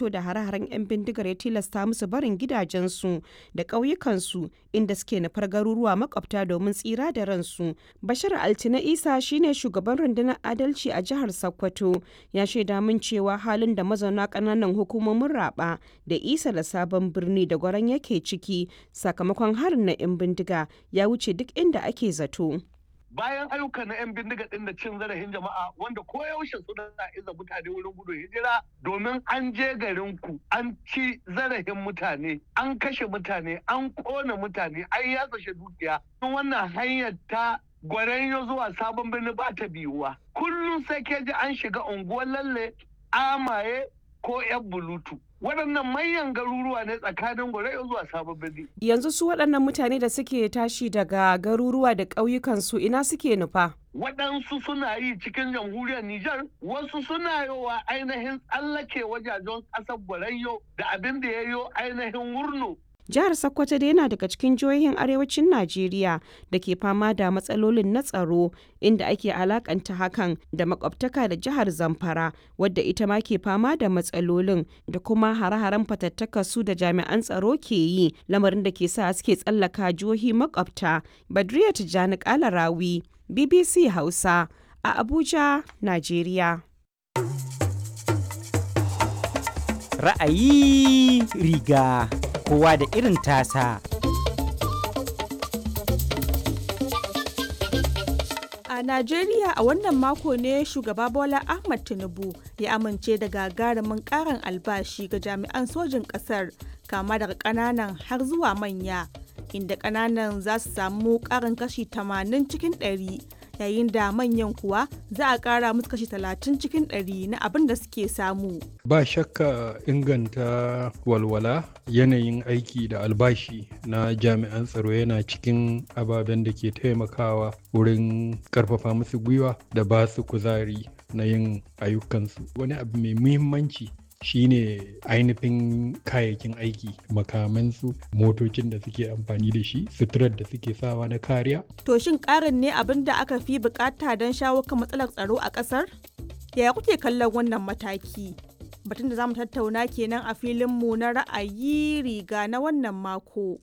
fito da hare-haren 'yan bindigar ya tilasta musu barin gidajensu da ƙauyukansu inda suke nufar garuruwa makwabta domin tsira da ransu. Bashar Altina Isa shine shugaban rundunar adalci a jihar Sokoto ya shaida min cewa halin da mazauna ƙananan hukumomin Raba da Isa da Sabon Birni da Gwaran yake ciki sakamakon harin na 'yan bindiga ya wuce duk inda ake zato. bayan ayyukan na 'yan bindiga ɗin da cin zarafin jama'a wanda ko yaushe suna iza mutane wurin gudun hijira domin an je garin ku an ci zarafin mutane an kashe mutane an kona mutane an yatsa dukiya wannan hanyar ta gwaranyo zuwa sabon birni ba ta biyuwa kullum sai ke ji an shiga unguwar lalle amaye ko 'yan bulutu waɗannan manyan garuruwa ne tsakanin gwarai zuwa sabon birni. Yanzu su waɗannan mutane da suke tashi daga garuruwa da ƙauyukansu ina suke nufa? Waɗansu suna yi cikin jamhuriyar Nijar, wasu suna yowa ainihin tsallake wajajen ƙasar Gwarayyo da abin da ya yo ainihin wurno Jihar Sokoto da yana daga cikin jihohin arewacin Najeriya da ke fama da matsalolin na tsaro inda ake alakanta hakan da makwabtaka da jihar Zamfara wadda ita ma ke fama da matsalolin da kuma hare-haren fatattaka su da jami'an tsaro ke yi lamarin da ke sa suke tsallaka jihohi makwabta. Badriya Tijjani Kalarawi, BBC Hausa a Abuja, Najeriya. Ra'ayi riga. kowa da irin tasa. A Najeriya a wannan mako ne shugaba Bola Ahmad Tinubu ya amince da gagarumin karin albashi ga jami'an sojin ƙasar kama daga ƙananan har zuwa manya, inda ƙananan za su samu ƙarin kashi 80 cikin 100. yayin da manyan kuwa za a ƙara musu kashi 30 cikin 100 na abin da suke samu. Ba shakka inganta walwala yanayin aiki da albashi na jami'an tsaro yana cikin ababen da ke taimakawa wurin karfafa musu gwiwa da ba su kuzari na yin ayyukansu. Wani abu mai muhimmanci shine ainihin kayayyakin aiki makamansu motocin da suke amfani da shi suturar da suke sawa na kariya. To shin karin ne abin da aka fi bukata don shawo kan matsalar tsaro a kasar? Yaya kuke kallon wannan mataki? Batun da zamu tattauna kenan a filinmu na ra'ayi riga na wannan mako.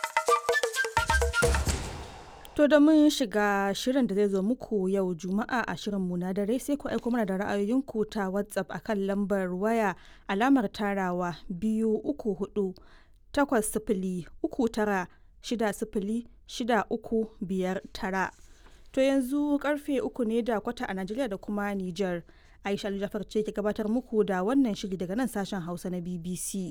To da mun shiga shirin da zai zo muku yau Juma'a a shirinmu na dare sai ku aiko mana da ra'ayoyinku ta WhatsApp akan lambar waya alamar tarawa biyu uku hudu takwas sifili uku tara shida sifili shida uku biyar tara. To yanzu karfe uku ne da kwata a Najeriya da kuma Nijar. Aisha Jafar ce ke gabatar muku da wannan shiri daga nan sashen Hausa na BBC.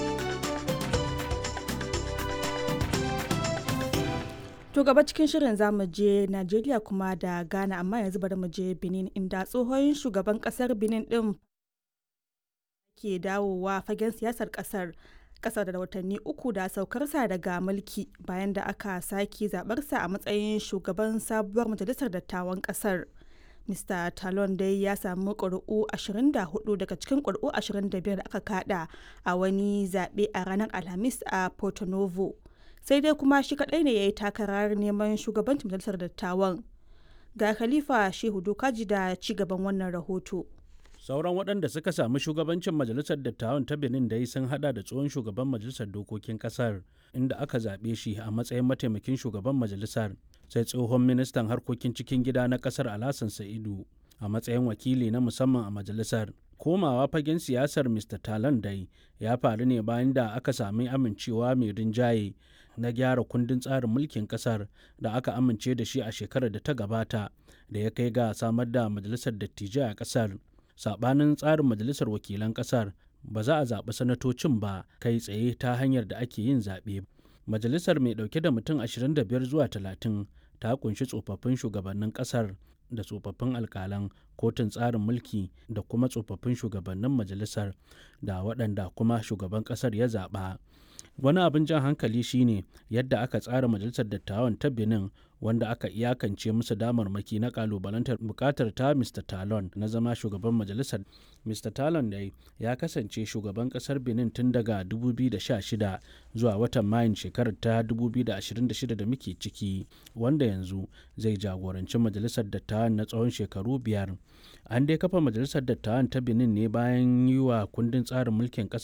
To gaba cikin shirin zamu je Najeriya kuma da Ghana amma yanzu bari mu je Benin inda tsohon shugaban kasar Benin din ke dawowa fagen siyasar kasar kasar da watanni uku da saukarsa daga mulki bayan da aka sake zabarsa a matsayin shugaban sabuwar majalisar dattawan kasar. Mr. Talon dai ya samu ƙuri'u 24 daga cikin ƙuri'u 25 da aka kada a wani zaɓe a ranar Alhamis a Porto Novo. sai dai kuma shi kadai ne ya yi takarar neman shugabancin majalisar dattawan ga khalifa shehu dokaji da ci gaban wannan rahoto sauran waɗanda suka samu shugabancin majalisar dattawan ta benin dai sun hada da tsohon shugaban majalisar dokokin kasar inda aka zaɓe shi a matsayin mataimakin shugaban majalisar sai tsohon ministan harkokin cikin gida na kasar alhassan sa'idu a matsayin wakili na musamman a majalisar komawa fagen siyasar mr talan dai ya faru ne bayan da aka sami amincewa mai rinjaye na gyara kundin tsarin mulkin kasar da aka amince da shi a shekarar da ta gabata da ya kai ga samar da majalisar dattijai a kasar sabanin tsarin majalisar wakilan kasar ba za a zaɓi sanatocin ba kai tsaye ta hanyar da ake yin zaɓe majalisar mai ɗauke da mutum 25 zuwa 30 ta kunshi tsofaffin shugabannin kasar da tsofaffin alkalan kotun tsarin mulki da kuma tsofaffin shugabannin majalisar da waɗanda kuma shugaban ƙasar ya zaɓa wani abin jan hankali shine yadda aka tsara majalisar dattawan ta benin wanda aka iyakance musu damarmaki na kalubalantar bukatar ta mr talon na zama shugaban majalisar mr talon dai ya kasance shugaban kasar benin tun daga 2016 zuwa watan mayun shekarar ta 2026 da muke ciki wanda yanzu zai jagoranci majalisar dattawan na tsawon shekaru biyar an dai kafa majalisar dattawan ta benin ne bayan yi wa kundin tsarin mulkin